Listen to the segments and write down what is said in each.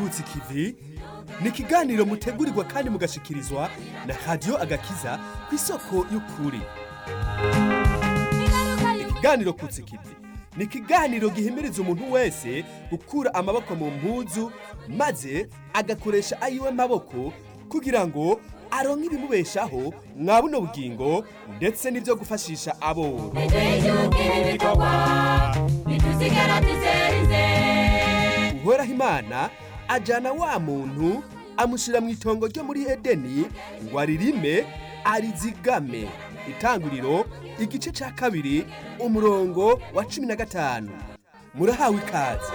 kutsa ikivi ni ikiganiro mutegurirwa kandi mugashikirizwa na radiyo agakiza ku isoko y'ukuri ikiganiro kutsa ikivi ni ikiganiro gihimiriza umuntu wese gukura amaboko mu mpuzu maze agakoresha ayiwe maboko kugira ngo aronke ibimubeshaho mwa buno bugingo ndetse n'ibyo gufashisha abo uhoraho imana ajyana wa muntu amushyira mu itongo ryo muri edeni ngo aririme arizigame itanguriro igice cya kabiri umurongo wa cumi na gatanu murahawe ikaze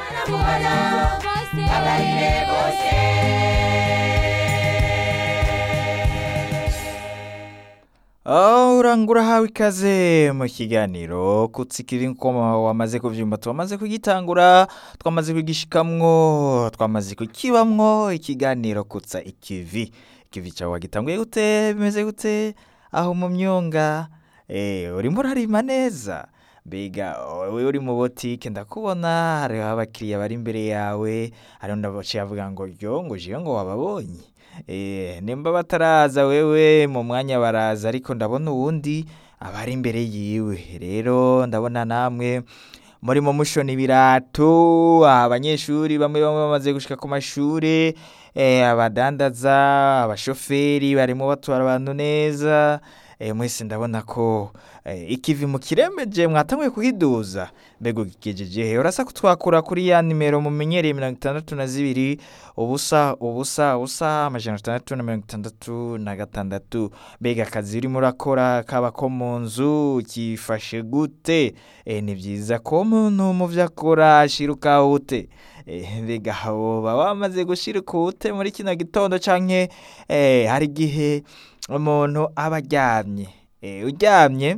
Oh, urangura hawe ikaze mu kiganiro kutsikira inkoma wamaze kuvyumva twamaze kugitangura twamaze kugishikamwo twamaze kukibamwo ikiganiro kutsa ikivi ikivi cawe wagitanguye gute bimeze gute aho mu myonga eh urimo urarima neza mbega wowe uri mu botike ndakubona hariho abakiriya bari imbere yawe hariho ndabaciye avuga ngo ryo ngo jiyo ngo wababonye Eh, nimba bataraza wewe mu mwanya baraza ariko ndabona uwundi abari imbere yiwe rero ndabona namwe murimo mushona ibirato abanyeshuri bamwe bamwe bamaze gushika ku mashure eh, abadandaza abashoferi barimo batwara abantu neza eh, mwese ndabona ko eh, ikivi mu kiremeje mwatanguye kuhiduza mbega ukigejeje he urasa kutwakura kuri ya nimero mumenyereye mirongo itandatu na zibiri ubusa ubusa ubusa amajana atandatu na mirongo itandatu na gatandatu mbega akazi urimo urakora kaba ko mu nzu kifashe gute e, ni byiza ko umuntu mu byo akora ashiruka ute e, mbega woba wamaze gushiruka ute muri kino gitondo canke e, hari igihe umuntu aba aryamye e, uryamye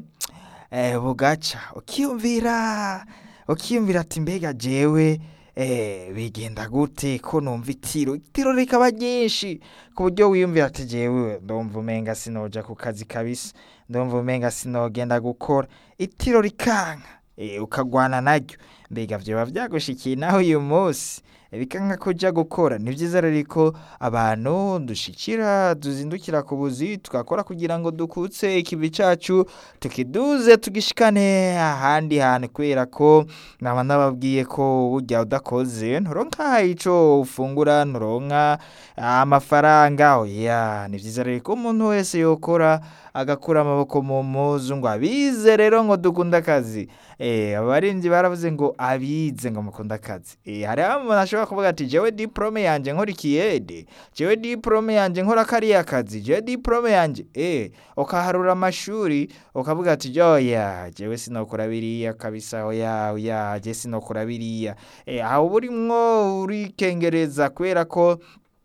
e, bugaca ukiyumvira ukiyumvira ati mbega jewe eh, bigenda gute ko numva itiro itiro rikaba ryinshi ku buryo wiyumvira ati jewe ndumva umenga sinoja ku kazi kabisa ndumva umenga sinogenda gukora itiro rikanka eh, ukagwana naryo mbega vyoba vyagushikiye naho uyu munsi bikanka kuja gukora ni vyiza rero ko abantu dushikira tuzindukira ku buzi tugakora kugira ngo dukutse ikivi cacu tukiduze tugishikane ahandi hantu kubera ko naba nababwiye ko burya udakoze nturonka ico ufungura nturonka amafaranga oya ni vyiza rero ko umuntu wese yokora agakura amaboko mu muzu ngo abize rero ngo dukunda akazi eh abarinzi baravuze ngo abize ngo mukunda akazi eh hari umuntu ashobora kuvuga ati jewe diplome yanje nkora ikiyede jewe diplome yanje nkora kariya kazi jewe diplome yanje eh ukaharura amashuri ukavuga ati joya jewe sinokora biriya kabisa oya oya je sinokora biriya eh aho burimwo urikengereza kubera ko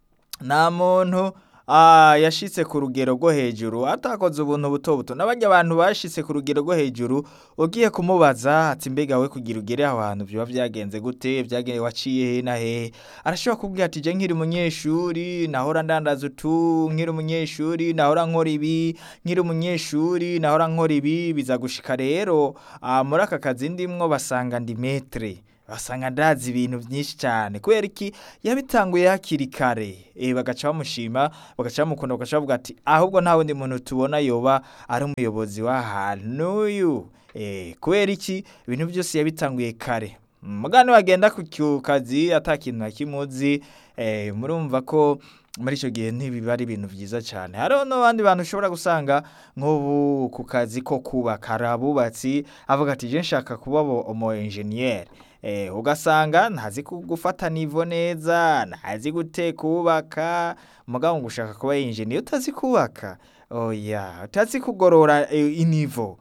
nta muntu Ah, yashitse ku rugero rwo hejuru atakoze ubuntu buto buto n'abajya abantu bashitse ku rugero rwo hejuru ugiye kumubaza ati mbega we kugira ugere aho hantu biba byagenze gute byagenze waciye he na he arashobora kubwira ati je nkiri umunyeshuri nahora ndandaza utu nkiri umunyeshuri nahora nkora ibi nkiri umunyeshuri nahora nkora ibi biza gushika rero ah, muri aka kazi ndimwo basanga ndi metre basanga ndazi ibintu byinshi cyane kubera iki yabitanguye hakiri kare e, bagaca bamushima bagaca bamukunda bagaca bavuga ati ahubwo nta wundi muntu tubona yoba ari umuyobozi w'ahantu n'uyu e, kubera iki ibintu byose yabitanguye kare mugani wagenda ku ku kazi ata kintu na kimwe uzi e, murumva ko muri icyo gihe ntibiba ari ibintu byiza cyane hariho n'abandi bantu ushobora gusanga nk'ubu ku kazi ko kubaka hari abubatsi avuga ati je nshaka kuba umu enjeniyeri eh, ugasanga ntazi ku- gufata nivo neza ntazi gute kubaka mugabo ngo ushaka kuba injiniya utazi kubaka oya utazi kugorora eh, inivo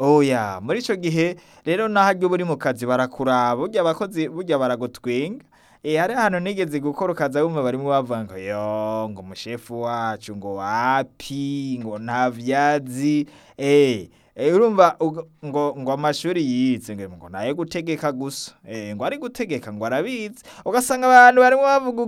oya muri ico gihe rero naharyo buri mu kazi barakuraba burya abakozi burya baragutwenga E, hari ahantu nigeze gukora ukaza wumva barimo bavuga ngo yo ngo umushefu wacu ngo wapi ngo nta vyazi eh Eh, urumva uga- ngo ngo amashuri yize ngo ngo nayo gutegeka gusa eh ngo ari gutegeka ngo arabizi ugasanga abantu barimo bavuga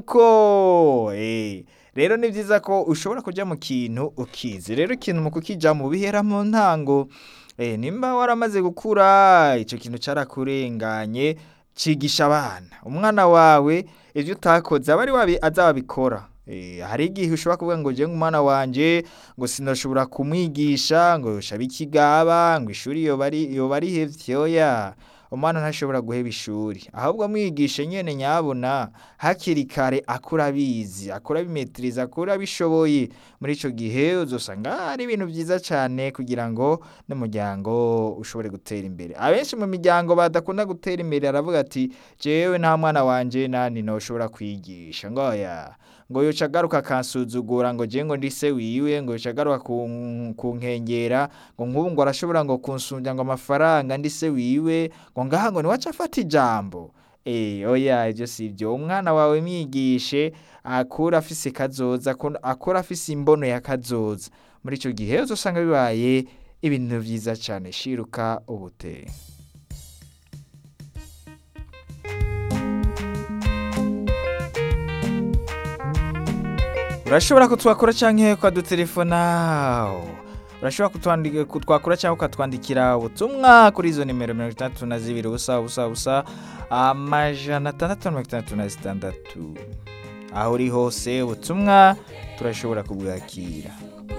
uko eh rero ni byiza ko ushobora kujya mu kintu ukizi rero ikintu mu kukijamo bihera mu ntango eh nimba waramaze gukura icyo kintu cyarakurenganye cigisha abana umwana wawe ivyo utakoze aba ari wabi azabikora Eh, hari igihe ushobora kuvuga ngo je umwana wanje ngo sinoshobora kumwigisha ngo shabe ikigaba ngo ishuri yoba ari yoba rihevye oya umwana ntashobora guheba ishuri ahubwo mwigishe nyene nyabona hakiri kare akura abizi akura abimetiriza akura abishoboye muri ico gihe uzosanga ari ibintu vyiza cane kugira ngo n'umuryango ushobore gutera imbere abenshi mu miryango badakunda gutera imbere aravuga ati jewe nta mwana wanje nani noshobora kwigisha ngo oya ngo yoca agaruka akansuzugura ngo je ngo ndi se wiwe ngo yoca agaruka kun- kunkengera ngo nk'ubu ngo arashobora ngo kunsumbya ngo amafaranga ndi se wiwe ngo ngaha ngo niwaca afata ijambo Eh, oya ivyo si vyo umwana wawe mwigishe akura afise kazoza akura- akura afise imbono ya kazoza muri ico gihe uzosanga bibaye ibintu vyiza cane shiruka ubute urashobora kutwakura canke ukadutelefona urashobora kutwandika kutwakura cyangwa ukatwandikira ubutumwa kuri izo nimero mirongo itandatu na zibiri ubusa ubusa ubusa amajana atandatu na mirongo itandatu na zitandatu aho uri hose ubutumwa turashobora kubwakira